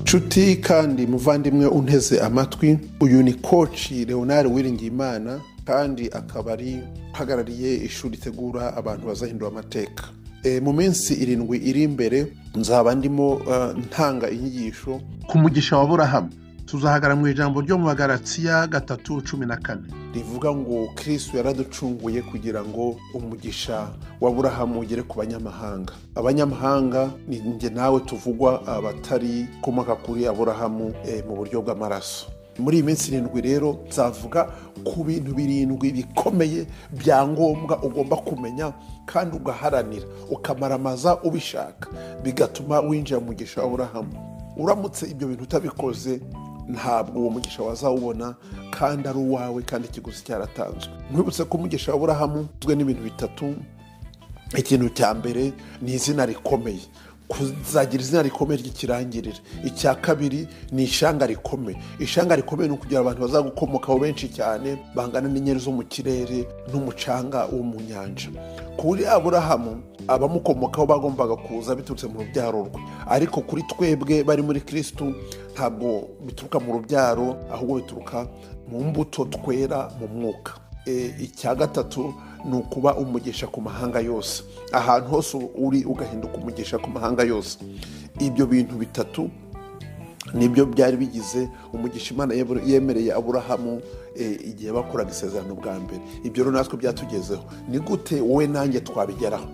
nshuti kandi muvandimwe unteze amatwi uyu ni koci leonard wiringiyimana kandi akaba ari uhagarariye ishuri ritegura abantu bazahindura amateka E, mu minsi irindwi iri imbere nzaba ndimo eh, ntanga inyigisho ku mugisha wa burahamu tuzahagara mu ijambo ryo mu bagaratsiya gatatu cumi na kane rivuga ngo kirisitu yaraducunguye kugira ngo umugisha wa burahamu ugere ku banyamahanga abanyamahanga ni njye nawe tuvugwa abatari komoka kuri aburahamu eh, mu buryo bw'amaraso muri iyi minsi irindwi rero nzavuga ku bintu birindwi bikomeye bya ngombwa ugomba kumenya kandi ugaharanira ukamaramaza ubishaka bigatuma winjira mu mugisha wa burahamu uramutse ibyo bintu utabikoze ntabwo uwo mugisha wazawubona kandi ari uwawe kandi ikiguzi cyaratanzwe nkwibutse ko umugisha wa burahamu ugizwe n'ibintu bitatu ikintu cya mbere ni izina rikomeye kuzagira izina rikomeye ry'ikirangirire icya kabiri ni ishanga rikomeye ishanga rikomeye ni ukugira abantu bazagukomokaho benshi cyane bangana n'inyenyeri zo mu kirere n'umucanga wo mu nyanja kuri aburahamu abamukomokaho bagombaga kuza biturutse mu rubyaro rwe ariko kuri twebwe bari muri kirisitu ntabwo bituruka mu rubyaro ahubwo bituruka mu mbuto twera mu mwuka E, icya gatatu ni ukuba umugisha ku mahanga yose ahantu hose uri ugahinduka umugisha ku mahanga yose ibyo bintu bitatu nibyo byari bigize umugisha imana yebere- yemereye aburahamu eh, igihe bakoraga isezerano bwa mbere ibyo rero natwe byatugezeho ni gute wowe nanjye twabigeraho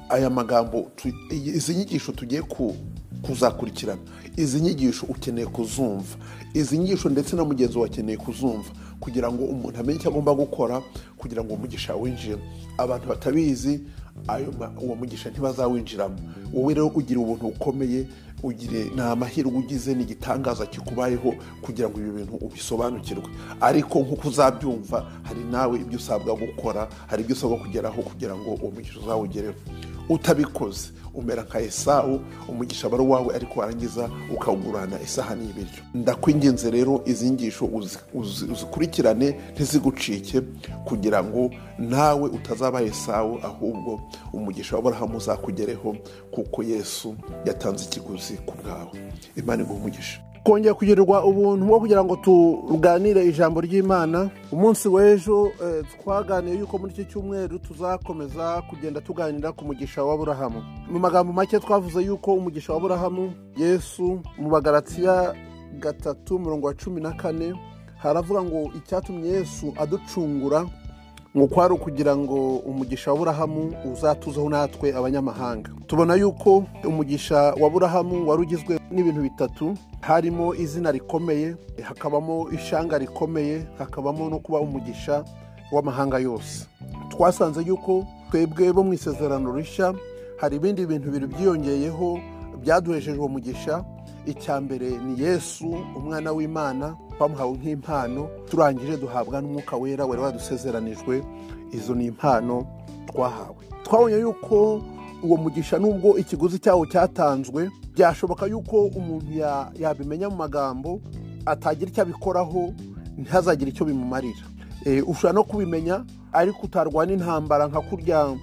aya magambo tu- iyi- izi nyigisho tugiye ku- kuzakurikirana izi nyigisho ukeneye kuzumva izi nyigisho ndetse na mugenzi wawe akeneye kuzumva kugira ngo umuntu amenye icyo agomba gukora kugira ngo umugisha winjire abantu batabizi ayo ma- uwo mugisha ntibazawinjiramo wowe rero ugira ubuntu bukomeye ugire ni amahirwe ugize ni igitangaza kikubayeho kugira ngo ibyo bintu ubisobanukirwe ariko nk'uko uzabyumva hari nawe ibyo usabwa gukora hari ibyo usabwa kugeraho kugira ngo uwo mugisha uzawugereho utabikoze umera nka esawu umugisha aba ari uwawe ariko warangiza ukawugurana isahani y'ibiryo ndakwinginze rero izi nyigisho uzi- uzi- uzikurikirane ntizigucike kugira ngo nawe utazaba esawu ahubwo umugisha wa burahamu uzakugereho kuko yesu yatanze ikiguzi ku bwawe imana iguha umugisha kongera kugirirwa ubuntu bwo kugira ngo tuganire ijambo ry'imana umunsi w'ejo eh, twaganiye yuko muri iki cyumweru tuzakomeza kugenda tuganira ku mugisha wa burahamu mu magambo make twavuze yuko umugisha wa burahamu yesu mu bagaratsiya gatatu mirongo wa cumi na kane haravuga ngo icyatumye yesu aducungura ngo kwari ukugira ngo umugisha wa burahamu uzatuzeho natwe abanyamahanga tubona yuko umugisha wa burahamu wari ugizwe n'ibintu bitatu harimo izina rikomeye hakabamo ishanga rikomeye hakabamo no kuba umugisha w'amahanga yose twasanze yuko twebwe bo mu isezerano rishya hari ibindi bintu bibiri byiyongeyeho byaduhesheje uwo mugisha icya mbere ni yesu umwana w'imana bamuhawe nk'impano turangije duhabwa n'umwuka wera wari wadusezeranijwe izo ni impano twahawe twabonye yuko uwo mugisha nubwo ikiguzi cyawo cyatanzwe byashoboka yuko umuntu ya- yabimenya mu magambo atagira icyo abikoraho ntazagire icyo bimumarira Eh, ushobora no kubimenya ariko utarwana intambara nka kurya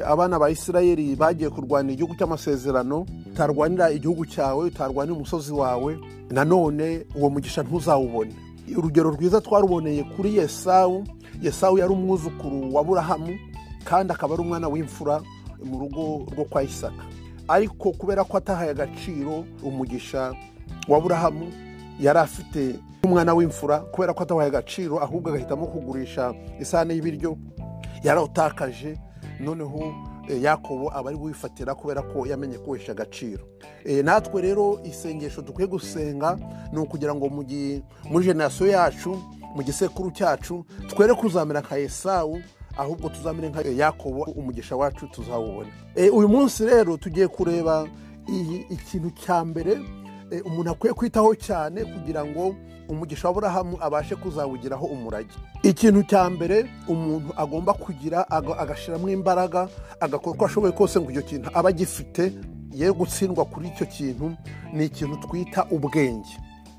abana ba isirayeli bagiye kurwanira igihugu cy'amasezerano utarwanira igihugu cyawe utarwanira umusozi wawe nanone uwo mugisha ntuzawubone urugero rwiza twaruboneye kuri yesawu yesawu yari umwuzukuru wa burahamu kandi akaba ari umwana w'imfura mu rugo rwo kwa isaka ariko kubera ko atahaye agaciro umugisha wa burahamu yari afite umwana w'imfura kubera ko atawaye agaciro ahubwo agahitamo kugurisha isahani y'ibiryo yarawutakaje noneho eh, yakobo aba ari wifatira kubera ko yamenye kuwesha agaciro Eh, natwe rero isengesho dukwiye gusenga ni ukugira ngo mu gi- muri generasiyo yacu mu gisekuru cyacu twere kuzamera nka esawu ahubwo tuzamere nka yakobo umugisha wacu tuzawubona E, uyu munsi rero tugiye kureba iyi- ikintu cya mbere e, umuntu akwiye kwitaho cyane kugira ngo umugisha wa burahamu abashe kuzawugiraho umurage ikintu cya mbere umuntu agomba kugira aga- agashyiramo imbaraga agakora uko ashoboye kose ngo icyo kintu aba agifite ye gutsindwa kuri icyo kintu ni ikintu twita ubwenge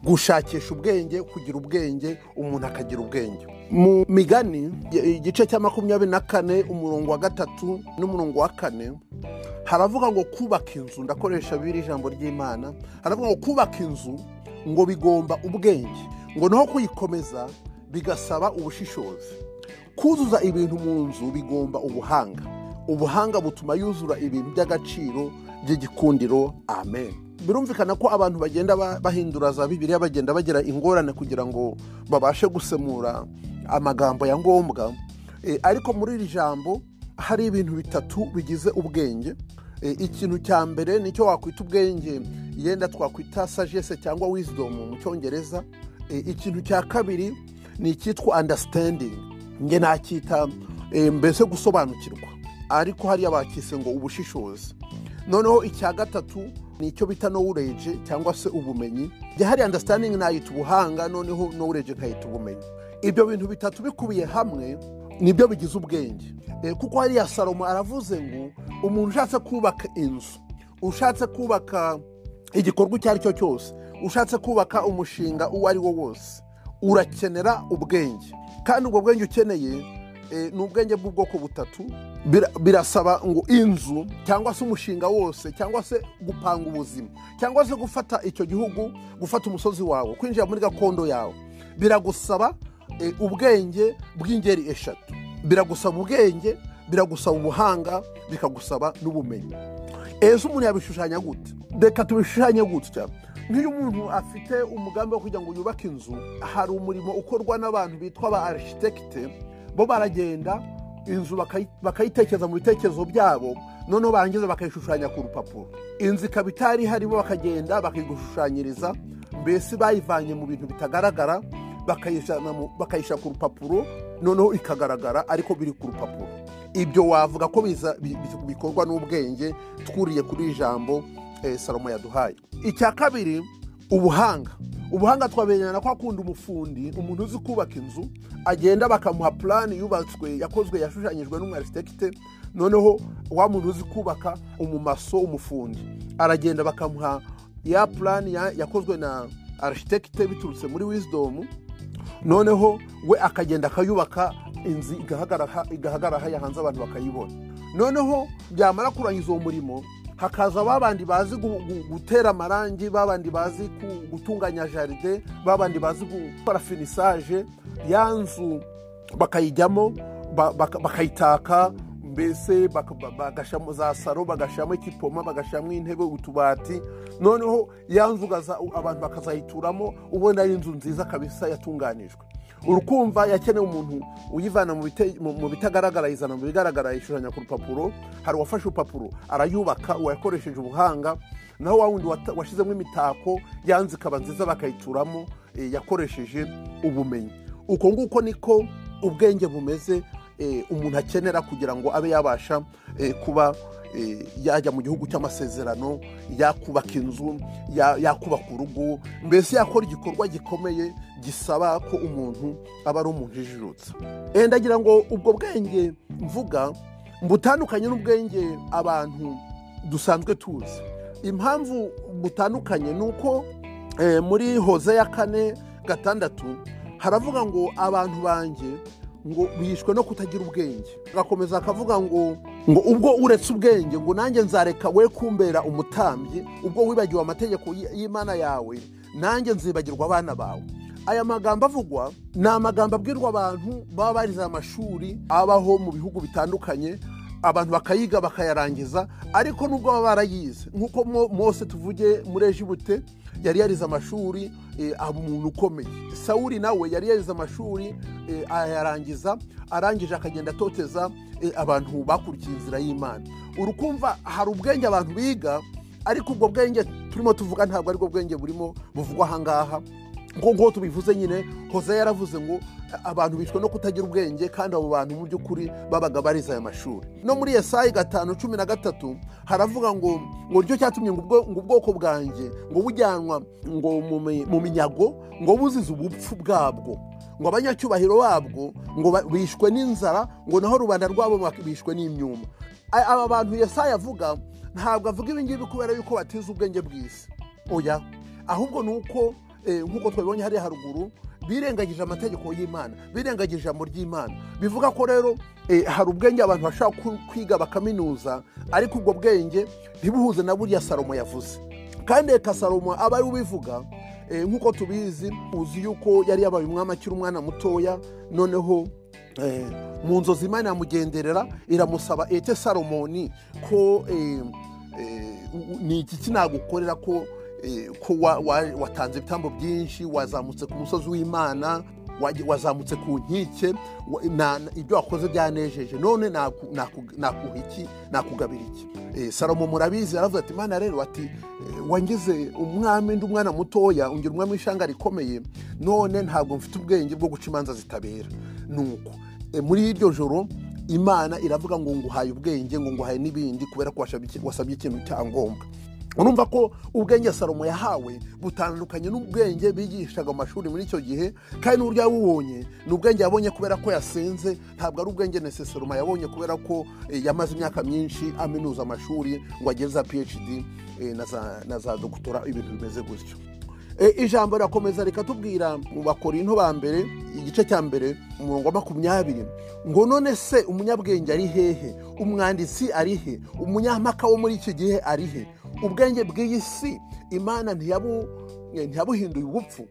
gushakisha ubwenge kugira ubwenge umuntu akagira ubwenge mu migani igice cya makumyabiri na kane umurongo wa gatatu n'umurongo wa kane haravuga ngo kubaka inzu ndakoresha biri ijambo ry'imana haravuga ngo kubaka inzu ngo bigomba ubwenge ngo naho kuyikomeza bigasaba ubushishozi kuzuza ibintu mu nzu bigomba ubuhanga ubuhanga butuma yuzura ibintu by'agaciro by'igikundiro amen birumvikana ko abantu bagenda bahindura za bibiliya bagenda bagira ingorane kugira ngo babashe gusemura amagambo ya ngombwa ariko muri iri jambo hari ibintu bitatu bigize ubwenge ikintu cya mbere nicyo wakwita ubwenge yenda twakwita sagesse cyangwa wizidomu mu cyongereza ikintu cya kabiri ni icyitwa andasitendingi nge nacyita mbese gusobanukirwa ariko hariya bakise ngo ubushishozi noneho icya gatatu ni icyo bita nowureje cyangwa se ubumenyi hari andasitaningi nayita ubuhanga noneho nowureje ikayita ubumenyi ibyo bintu bitatu bikubiye hamwe nibyo bigize ubwenge kuko hariya salomo aravuze ngo umuntu ushatse kubaka inzu ushatse kubaka igikorwa icyo ari cyo cyose ushatse kubaka umushinga uwo ari wo wose urakenera ubwenge kandi ubwo bwenge ukeneye ni ubwenge bw'ubwoko butatu birasaba ngo inzu cyangwa se umushinga wose cyangwa se gupanga ubuzima cyangwa se gufata icyo gihugu gufata umusozi wawe kwinjira muri gakondo yawe biragusaba ubwenge bw'ingeri eshatu biragusaba ubwenge biragusaba ubuhanga bikagusaba n'ubumenyi ese umuntu yabishushanya gute reka tubishushanye gutya nk'iyo umuntu afite umugambi wo kugira ngo yubake inzu hari umurimo ukorwa n'abantu bitwa ba arishitekite bo baragenda inzu bakayitekereza mu bitekerezo byabo noneho barangiza bakayishushanya ku rupapuro inzu ikaba itari harimo bakagenda bakayigushushanyiriza mbese bayivanye mu bintu bitagaragara bakayishyira ku rupapuro noneho ikagaragara ariko biri ku rupapuro ibyo wavuga ko bikorwa n'ubwenge twuriye kuri ijambo salomo yaduhaye icya kabiri ubuhanga ubuhanga twabemerana ko akunda umufundi umuntu uzi kubaka inzu agenda bakamuha purani yubatswe yakozwe yashushanyijwe n'umwaritekite noneho wa muntu uzi kubaka umumaso umufundi aragenda bakamuha ya purani yakozwe na aritekite biturutse muri wizidomu noneho we akagenda akayubaka inzu igahagarara haya hanze abantu bakayibona noneho byamara kurangiza uwo murimo hakaza babandi bazi gutera amarangi babandi bazi gutunganya jaride babandi bazi gukora finisaje ya nzu bakayijyamo bakayitaka mbese bagashyiramo za saro bagashyiramo ikipoma bagashyiramo intebe utubati noneho ya nzu abantu bakazayituramo ubona ari inzu nziza kabisa yatunganijwe urukumva yakenewe umuntu uyivana mu bitagaragara yizana mu bigaragara yishushanya ku rupapuro hari uwafashe urupapuro arayubaka uwakoresheje ubuhanga naho wa wundi washyizemo imitako yanze ikaba nziza bakayituramo yakoresheje ubumenyi uko nguko niko ubwenge bumeze umuntu akenera kugira ngo abe yabasha kuba yajya mu gihugu cy'amasezerano yakubaka inzu yakubaka urugo mbese yakora igikorwa gikomeye gisaba ko umuntu aba ari umuntu ujijutse ndagira ngo ubwo bwenge mvuga butandukanye n'ubwenge abantu dusanzwe tuzi impamvu butandukanye ni uko muri hoze ya kane gatandatu haravuga ngo abantu banjye ngo bishwe no kutagira ubwenge agakomeza akavuga ngo ngo ubwo uretse ubwenge ngo nanjye nzareka we kumbera umutambyi ubwo wibagiwe amategeko y'imana yawe nanjye nzibagirwa abana bawe aya magambo avugwa ni amagambo abwirwa abantu baba barize amashuri abaho mu bihugu bitandukanye abantu bakayiga bakayarangiza ariko nubwo baba barayize nk'uko mose tuvuge muri ejibute yari yarize amashuri aba umuntu ukomeye sawuri nawe yari yarize amashuri ayarangiza arangije akagenda atoteza abantu bakurikiye inzira y'imana urukumva hari ubwenge abantu biga ariko ubwo bwenge turimo tuvuga ntabwo aribwo bwenge burimo buvugwa ahangaha nk'uko tubivuze nyine hoza yaravuze ngo abantu bishwe no kutagira ubwenge kandi abo bantu mu by'ukuri babaga barize aya mashuri no muri esayi gatanu cumi na gatatu haravuga ngo ngo nicyo cyatumye ngo ubwoko bwanjye ngo bujyanwa ngo mu minyago ngo buzize ubupfu bwabwo ngo abanyacyubahiro babwo ngo bishwe n'inzara ngo naho rubanda rwabo bishwe n'imyuma aba bantu yesayi avuga ntabwo avuga ibingibi kubera yuko batize ubwenge bw'isi oya ahubwo ni uko eh, nk'uko twabibonye hariya haruguru birengagije amategeko y'imana birengagije ijambo ry'imana bivuga ko rero eh, hari ubwenge abantu bashaka ku- kwiga bakaminuza ariko ubwo bwenge ntibuhuze na buriya salomo yavuze kandi reka salomo aba ari ubivuga eh, nk'uko tubizi uzi yuko yari yabaye umwami akiri umwana mutoya noneho Eh, mu nzozi imana iramugenderera iramusaba ete salomoni ko eh, eh, u- ni iki kinagukorera ko eh, ko wa- wa- watanze ibitambo byinshi wazamutse ku musozi w'imana waje- wazamutse ku nkike wa- na- na- ibyo wakoze byanejeje none naku- naku- nakuha iki nakugabira iki Eh, salomo murabizi aravuze ati imana rero ati eh, wangize umwami ndi umwana mutoya ungira umwami w'ishanga rikomeye none ntabwo mfite ubwenge bwo guca imanza zitabera nuko e, muri iryo joro imana iravuga ngo nguhaye ubwenge ngo nguhaye n'ibindi kubera ko wasabye iki- wasabye ikintu cyangombwa urumva ko ubwenge salomo yahawe butandukanye n'ubwenge bigishaga mu mashuri muri icyo gihe kandi n'uburyo yabubonye ni ubwenge yabonye kubera ko yasenze ntabwo ari ubwenge nesesoroma yabonye kubera ko e, yamaze imyaka myinshi aminuza amashuri ngo agere za phd e, na za- na za dogutora ibintu bimeze gutyo E, ijambo rirakomeza rikatubwira mu bakorinto ba mbere igice cya mbere umurongo wa makumyabiri ngo none se umunyabwenge ari hehe umwanditsi ari he umunyampaka wo muri iki gihe ari he ubwenge bw'iyi si imana ntiyabu eh, ntiyabuhinduye ubupfu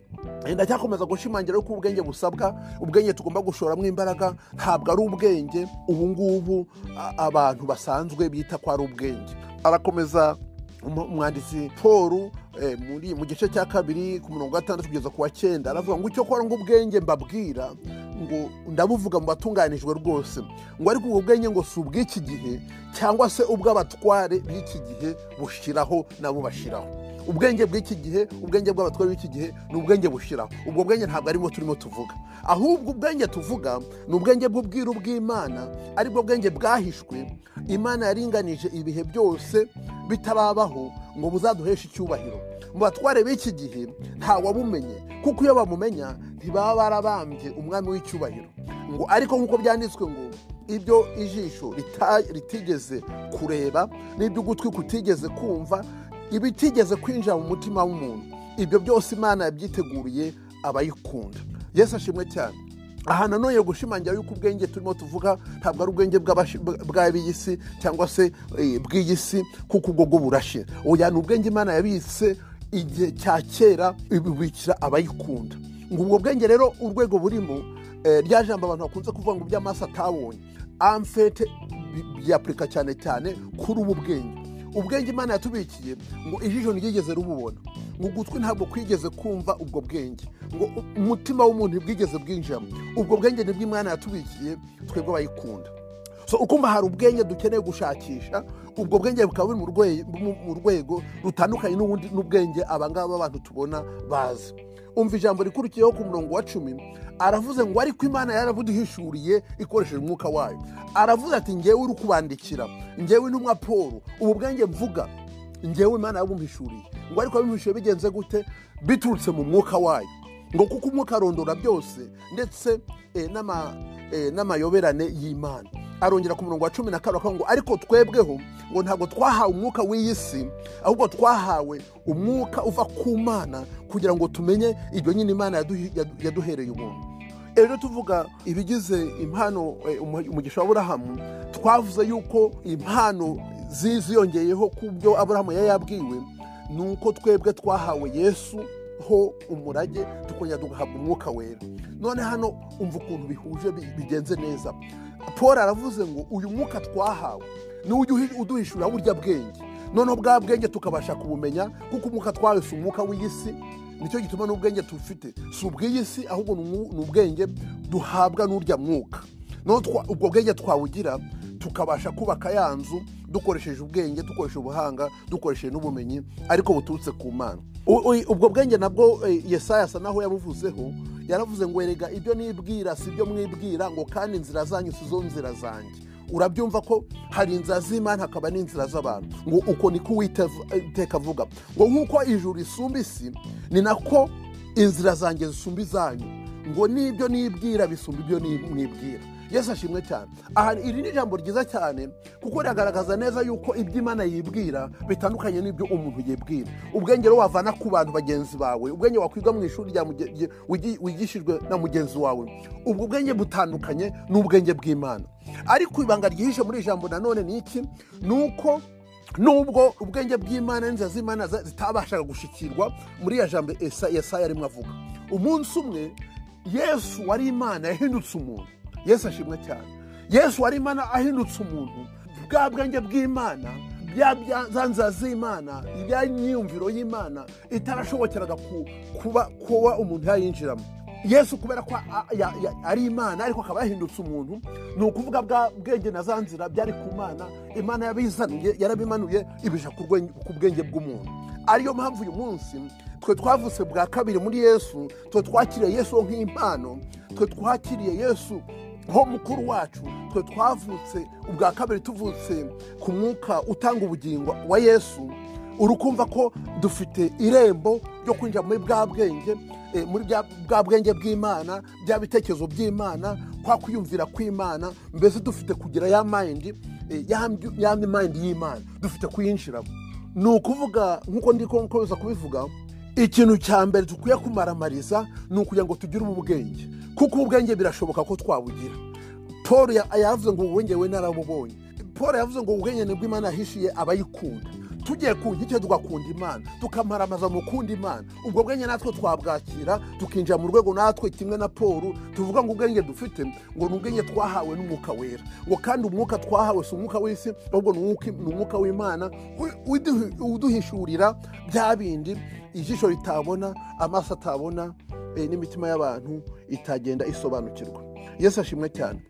Eh, ndacyakomeza gushimangira yuko ubwenge busabwa ubwenge tugomba gushoramo imbaraga ntabwo ari ubwenge ubu ngubu a- abantu basanzwe bita ko ari ubwenge arakomeza Umu- umwanditsi paul eh, muri mu gice cya kabiri ku murongo wa gatandatu kugeza ku wa cyenda aravuga ngo icyo kora ngo ubwenge mbabwira ngo ndabuvuga mu batunganijwe rwose ngo ariko ubwo bwenge ngo si ubw'iki gihe cyangwa se ubw'abatware b'iki gihe bushiraho nabo bashiraho ubwenge bw'iki gihe ubwenge bw'abatware b'iki gihe ni ubwenge bushiraho ubwo bwenge ntabwo arimo turimo tuvuga ahubwo ubwenge tuvuga ni ubwenge bw'ubwiru bw'imana aribwo bwenge bwahishwe imana yaringanije ibihe byose bitababaho ngo buzaduheshe icyubahiro mu batware b'iki gihe ntawabumenye kuko iyo bamumenya ntibaba barabambye umwami w'icyubahiro ngo ariko nk'uko byanditswe ngo ibyo ijisho rita- ritigeze kureba n'ibyo ugutwi kutigeze kumva ibitigeze kwinjira mu mutima w'umuntu ibyo byose imana yabyiteguriye abayikunda yesu ashimwe cyane aha nanone gushimangira yuko ubwenge turimo tuvuga ntabwo ari ubwenge bw'abashi- bwa- bw'ab'iyi si cyangwa se eh, bw'iyi si kuko ubwo bwo burashe oya ni ubwenge imana yabitse igihe cya kera ibibikira abayikunda ngo ubwo bwenge rero urwego burimo eh, rya jambo abantu bakunze kuvuga ngo iby'amaso atabonye amfete bi- byapurika cyane cyane kuri ubu bwenge ubwenge imana yatubikiye ngo ijisho ntiryigeze rububona ngo ugutwi ntabwo kwigeze kumva ubwo bwenge ngo u- umutima w'umuntu ntibwigeze bwinjiramo ubwo bwenge nibwo imana yatubikiye twebwe abayikunda so ukumva hari ubwenge dukeneye gushakisha ubwo bwenge bukaba buri mu rwe- mu- mu rwego rutandukanye n'ubundi- n'ubwenge abangaba b'abantu tubona bazi umva ijambo rikurikiyeho ku murongo wa cumi aravuze ngo ariko imana yarabuduhishuriye ikoresheje umwuka wayo aravuze ati ngewe uri kubandikira ngewe intumwa paul ubu bwenge mvuga ngewe imana yabumhishuriye ngo ariko abimhishuriye bigenze gute biturutse mu mwuka wayo ngo kuko umwuka arondora byose ndetse eh, n'ama- eh, n'amayoberane y'imana arongera ku murongo wa cumi na karindwi akavuga ngo ariko twebweho ngo ntabwo twahawe umwuka w'iyi si ahubwo twahawe umwuka uva ku mana kugira ngo tumenye ibyo nyine imana yaduhi- yadu- yaduhereye ubuntu rero tuvuga ibigize impano eh, umu- umugisha wa aburahamu twavuze yuko impano zi- ziyongeyeho ku byo aburahamu yari yabwiwe ni uko twebwe twahawe yesu ho umurage tukongera tugahabwa umwuka wera none hano umva ukuntu bihuje bi- bigenze neza paul aravuze ngo uyu mwuka twahawe niwo ujya uhi- uduhishurira burya bwenge noneho bwa bwenge tukabasha kubumenya kuko umwuka twahawe si umwuka w'iyi si nicyo gituma n'ubwenge tufite si ubw'iyi si ahubwo ni umwu- ni ubwenge duhabwa n'urya mwuka noneho twa- ubwo bwenge twawugira tukabasha kubaka ya nzu dukoresheje ubwenge dukoresheje ubuhanga dukoresheje n'ubumenyi ariko buturutse ku mana U- u- ubwo bwenge nabwo eh, yesaya asa naho yabuvuzeho yaravuze ngo erega ibyo nibwira si byo mwibwira ngo kandi inzira zanyu si zo nzira zanjye urabyumva ko hari inzira z'imana hakaba n'inzira z'abantu ngo uko niko uwiteka avuga ngo nk'uko ijuru risumba isi ni nako inzira zanjye zisumba izanyu ngo n'ibyo nibwira bisumba ibyo ni- mwibwira yesu ashimwe cyane aha iri ni ijambo ryiza cyane kuko riragaragaza neza yuko ibyo imana yibwira bitandukanye n'ibyo umuntu yibwira ubwenge rero wavana ku bantu bagenzi bawe ubwenge wakwiga mu ishuri rya muge- rye- wigi- wigishijwe na mugenzi wawe ubwo ubwenge butandukanye n'ubwenge bw'imana ariko ibanga ryihishe muri iri jambo nanone ni iki ni uko nubwo ubwenge bw'imana n'inzira z'imana za- zitabashaga gushikirwa muri ya jambo Esa- yesaya arimo avuga umunsi umwe yesu wari imana yahindutse umuntu yesu ashimwe cyane yesu wari imana ahindutse umuntu bwa bwenge bw'imana bya bya- za nzira z'imana bya myiyumviro y'imana itarashobokeraga ku- kuba kuba umuntu yayinjiramo yesu kubera ko a- ya- ya- ari imana ariko akaba yahindutse umuntu ni ukuvuga bwa bwenge na za nzira byari ku mana imana yabizanuye yarabimanuye ibija ku rwenge- ku bwenge bw'umuntu ariyo mpamvu uyu munsi twe twavutse bwa kabiri muri yesu twe twakiriye yesu nk'impano twe twakiriye yesu ho mukuru wacu twe twavutse ubwa kabiri tuvutse ku mwuka utanga ubugingo wa yesu urukumva ko dufite irembo ryo kwinjira muri bwa bwenge eh, muri bya- bwa bwenge bw'imana bya bitekerezo by'imana kwa kwiyumvira kw'imana mbese dufite kugira ya mayindi eh, yandi- yandi mayindi y'imana dufite kuyinjiramo ni ukuvuga nk'uko ndi kukomeza kubivuga ikintu cya mbere dukwiye kumaramariza ni ukugira ngo tugire ubu bwenge kuko ubu bwenge birashoboka ko twabugira paul ya- yavuze ngo ubwenge we narabubonye paul yavuze ngo ubwenge ni bw'imana yahishiye abayikunda tugiye ku nkike tugakunda imana tukamaramaza mu kundi imana ubwo bwenge natwe twabwakira tukinjira mu rwego natwe kimwe na paul tuvuga ngo ubwenge dufite ngo ni ubwenge twahawe n'umwuka wera ngo kandi umwuka twahawe si umwuka w'isi ahubwo ni umwuka- ni umwuka w'imana uduhi- uduhishurira bya bindi ijisho ritabona amaso atabona eh, n'imitima y'abantu itagenda isobanukirwa yesu ashimwe cyane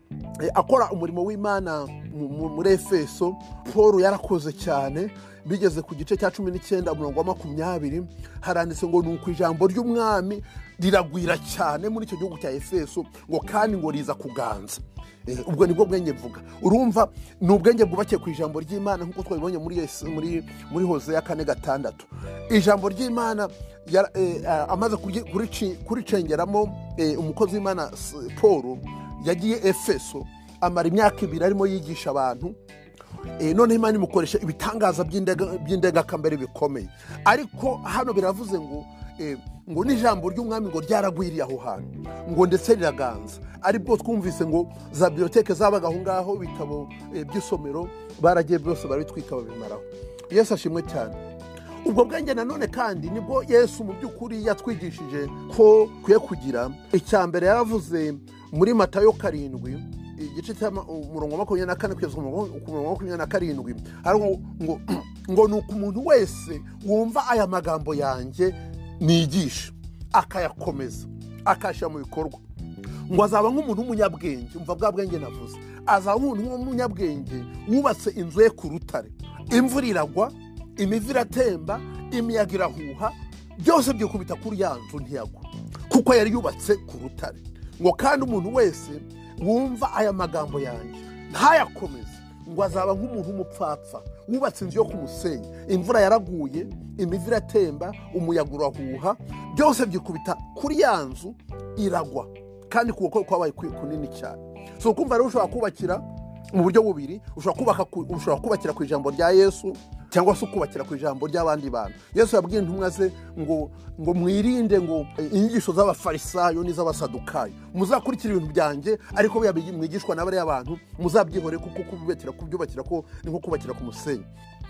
Eh, akora umurimo w'imana mu- mu- muri efeso paul yarakoze cyane bigeze ku gice cya cumi n'icyenda umurongo wa makumyabiri haranditse ngo ni uku ijambo ry'umwami riragwira cyane muri icyo gihugu cya efeso ngo kandi ngo riza kuganza Eh, ubwo nibwo bwenge mvuga urumva ni ubwenge bwubakiye ku ijambo ry'imana nk'uko twabibonye muri Yes- muri muri hose ya kane gatandatu ijambo ry'imana yara- eh, ah, amaze kuryi- kurici- kuricengeramo eh, umukozi w'imana S- paul yagiye efeso amara imyaka ibiri arimo yigisha abantu Eh, noneho imana imukoresha ibitangaza by'indega- by'indegakambere bikomeye ariko hano biravuze ngo eh, ngo n'ijambo ry'umwami ngo ryaragwiriye aho hantu ngo ndetse riraganza aribwo twumvise ngo za biyoteke zabaga aho ngaho ibitabo eh, by'isomero baragiye byose barabitwika babimaraho yesu ashimwe cyane ubwo bwenge nanone kandi nibwo yesu mu by'ukuri yatwigishije ko ukwiye kugira icya mbere yaravuze muri matayo karindwi igice cya ma- umurongo wa makumyabiri na kane kugeza ku murongo ku murongo wa makumyabiri na karindwi hari ngo- ngo ngo ni uko umuntu wese wumva aya magambo yanjye nigisha akayakomeza akayashyira mu bikorwa ngo azaba nk'umuntu w'umunyabwenge umva bwa bwenge navuze azaba nk'umuntu w'umunyabwenge wubatse inzu ye ku rutare imvura iragwa imivu iratemba imiyaga irahuha byose byikubita kuri ya nzu ntiyagwa kuko yari yubatse ku rutare ngo kandi umuntu wese wumva aya magambo yanjye ntayakomeze ngo azaba nk'umuntu w'umupfapfa wubatse inzu yo ku musenyi imvura yaraguye imivu iratemba umuyaga urahuha byose byikubita kuri ya nzu iragwa kandi kuboko kwabaye ku- kunini cyane so kumva rero ushobora kubakira mu buryo bubiri ushobora kubaka ku- ushobora kubakira ku ijambo rya yesu cyangwa se ukubakira ku ijambo ry'abandi bantu yesu yabwiye intumwa ze ngo ngo mwirinde ngo eh, inyigisho z'abafarisayo n'iz'abasadukayo muzakurikira ibintu byanjye ariko buriya bigi- mwigishwa na bariya bantu muzabyihorere kuko kubyubakira kubyubakira ko ni nko kubakira ku musenyi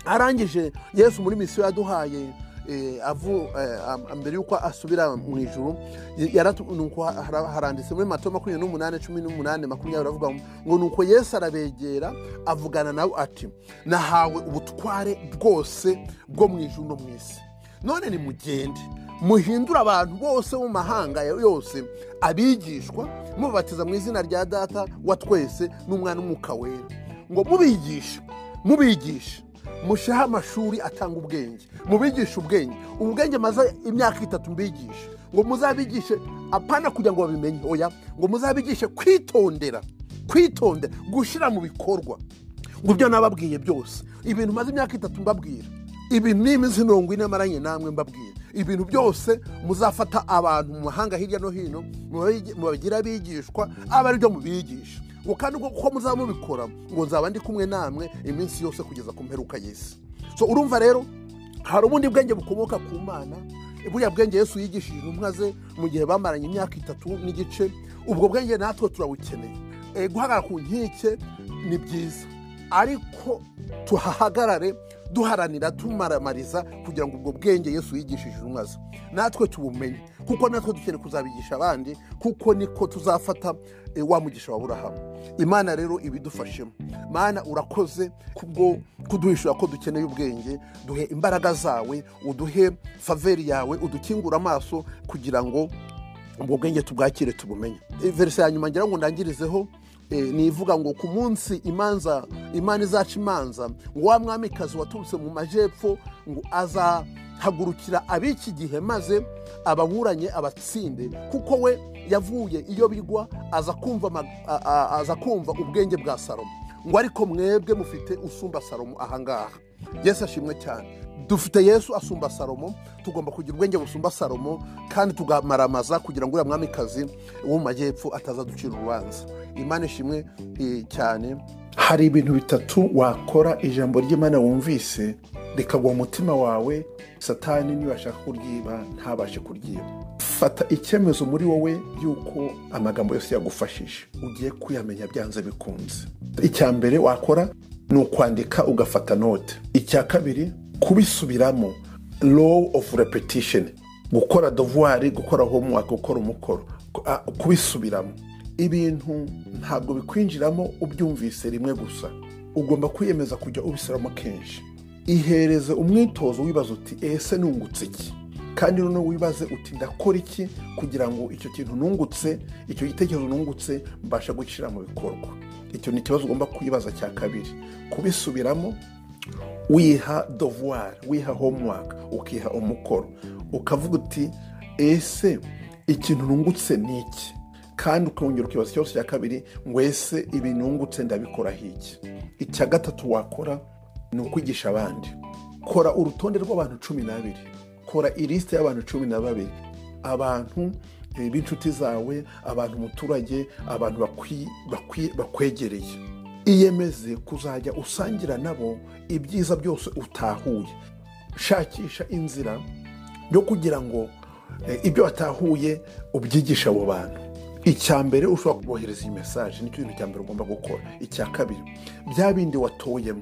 arangije yesu muri misiyo yaduhaye eh, avu eh, am- mbere y'uko asubira mu ijuru y- yaratu- nuko ha- hara- haranditse muri mato makumyabiri n'umunani cumi n'umunani makumyabiri aravuga ngo- ngo nuko yesu arabegera avugana nabo ati nahawe ubutware bwose bwo mu ijuru no mu isi none nimugende muhindure abantu bose bo mu mahanga yose abigishwa mubatiza mu izina rya data wa twese n'umwana w'umwuka wera ngo mubigishe mubigishe musheho amashuri atanga ubwenge mubigishe ubwenge ubwenge maze imyaka itatu mbigishe ngo muzabigishe apana kugira ngo babimenye oya ngo muzabigishe kwitondera kwitondera gushyira mu bikorwa ngo ibyo nababwiye byose ibintu maze imyaka itatu mbabwira ibintu ni iminsi mirongo ine maranye namwe mbabwira ibintu byose muzafata abantu mu mahanga hirya no hino mubabigi- mubagire abigishwa abe ari byo mubigisha ngo kandi uko muzaba mubikora ngo nzaba ndi kumwe namwe iminsi yose kugeza ku mperuka y'isi so urumva rero hari ubundi bwenge bukomoka ku mana buriya bwenge yesu yigishije intumwa ze mu gihe bamaranye imyaka itatu n'igice ubwo bwenge natwe turabukeneye Eh, guhagarara ku nkike ni byiza ariko tuhahagarare duharanira tumaramariza kugira ngo ubwo bwenge yesu yigishije intumwa ze natwe tubumenye kuko natwe dukeneye kuzabigisha abandi kuko niko tuzafata eh, wa mugisha wa burahamu imana rero ibidufashemo mana urakoze kubwo kuduhishura ko dukeneye ubwenge duhe imbaraga zawe uduhe faveri yawe udukingure amaso kugira ngo ubwo bwenge tubwakire tubumenye Eh, verse ya nyuma ngira ngo ndangirizeho eh, ni ivuga ngo ku munsi imanza imana izaca imanza ngo wa mwamikazi waturutse mu majyepfo ngo azahagurukira ab'iki gihe maze ababuranye abatsinde kuko we yavuye iyo bigwa aza kumva ama- a- a- aza kumva ubwenge bwa salomo ngo ariko mwebwe mufite usumba salomo ahangaha yesu ashimwe cyane dufite yesu asumba salomo tugomba kugira ubwenge busumba salomo kandi tugamaramaza kugira ngo uriya mwamikazi wo mu majyepfo atazaducira urubanza imana ishimwe eh, cyane hari ibintu bitatu wakora ijambo ry'imana wumvise rikagwa mu mutima wawe satani nibashaka kuryiba ntabashe kuryiba fata icyemezo muri wowe y'uko amagambo yose yagufashije ugiye kuyamenya byanze bikunze icya mbere wakora ni ukwandika ugafata note icya kabiri kubisubiramo law of repetition gukora devoir gukora homework gukora umukoro ku- a- kubisubiramo ibintu ntabwo bikwinjiramo ubyumvise rimwe gusa ugomba kwiyemeza kujya ubisubiramo kenshi ihereze umwitozo wibaza uti ese nungutse iki kandi noneho wibaze uti ndakora iki kugira ngo icyo kintu nungutse icyo gitekerezo nungutse mbasha gushyira mu bikorwa icyo ni ikibazo ugomba kwibaza cya kabiri kubisubiramo wiha devoir wiha homework ukiha umukoro ukavuga uti ese ikintu nungutse ni iki kandi ukongera ukibaza ikibazo cya kabiri ngo ese ibi nungutse ndabikora iki icya gatatu wakora ni ukwigisha abandi kora urutonde rw'abantu cumi n'abiri kora ilisite y'abantu cumi na babiri abantu eh, b'inshuti zawe abantu umuturage abantu bakwi- bakwi- bakwegereye iyemeze kuzajya usangira nabo ibyiza byose utahuye shakisha inzira yo kugira ngo eh, ibyo watahuye ubyigishe abo bantu icya mbere ushobora kubohereza iyi mesaje nicyo kintu cya mbere ugomba gukora icya kabiri bya bindi watoyemo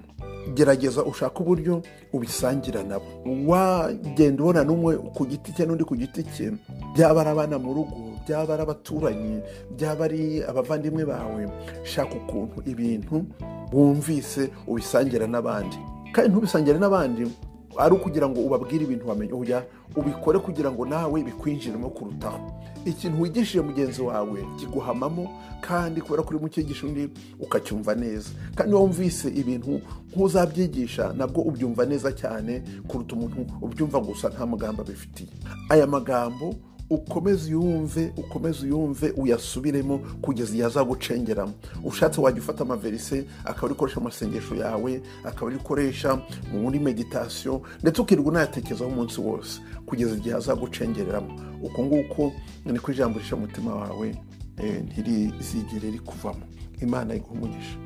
gerageza ushake uburyo ubisangira nabo wagenda ubona n'umwe ku giti cye n'undi ku giti cye byaba ari abana mu rugo byaba ari abaturanyi byaba ari abavandimwe bawe shaka ukuntu ibintu wumvise ubisangira n'abandi kandi ntubisangire n'abandi ari ukugira ngo ubabwire ibintu wamenye uya ubikore kugira ngo nawe bikwinjiremo kurutaho ikintu wigishije mugenzi wawe kiguhamamo kandi kubera ko urimo ukigisha undi ukacyumva neza kandi wumvise ibintu nk'uzabyigisha nabwo ubyumva neza cyane kuruta umuntu ubyumva gusa nta mugambi abifitiye aya magambo ukomeze uyumve ukomeze uyumve uyasubiremo kugeza igihe azagucengeramo ushatse wajya ufata amaverise akaba ari ukoresha mu masengesho yawe akaba ari ukoresha muri meditasiyo ndetse ukirirwa unayatekerezaho umunsi wose kugeza igihe azagucengereramo uko nguko niko ijambo risha umutima wawe eh, ntirizigere rikuvamo imana iguha umugisha